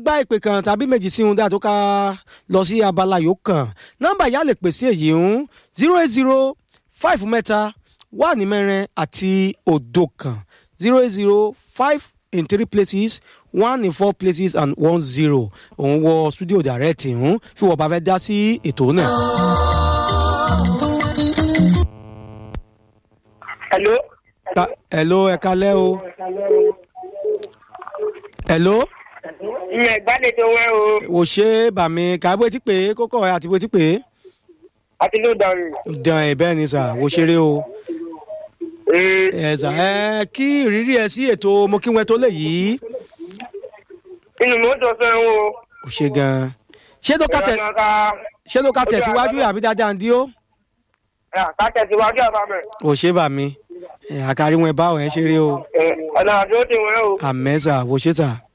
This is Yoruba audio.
gba ìpè kan tàbí méjì sí ohun dáa tó ká lọ sí abala yòó kan nọ́mbà ìyá lè pèsè èyí ń zero eight zero five mẹ́ta wà ní mẹ́rin àti òdo kan zero eight zero five in three places one in four places and one zero òun wọ studio direct ń fi wọ́n bá fẹ́ dá sí ètò náà. Hello. Ka- hello ẹ kalẹ́ o. hello Ìyẹn ìgbàlejò wẹ́ o. wò ṣe bàmí kàbó etí pé kókó ẹ àti bó etí pé Àti ló dàrú. dàn ẹ bẹ́ẹ̀ ni sà wò ṣeré o. Ee, ẹ sà ẹ kí ìrírí ẹ sí ètò mo kí wọn tó lè yìí Inú mi ó dùn fẹ́ o. kò ṣe gan-an ṣé tó ká tẹ ṣé tó ká tẹ̀síwájú àbí dáadáa ń dí ó Ká tẹ̀síwájú àbámẹ̀. ò ṣe bàmí ẹ àkàrí wọn bá wọn ẹ ṣeré o Ọ̀nà àdó ti wẹ́ o. àmẹ́ sà wò ṣe sà.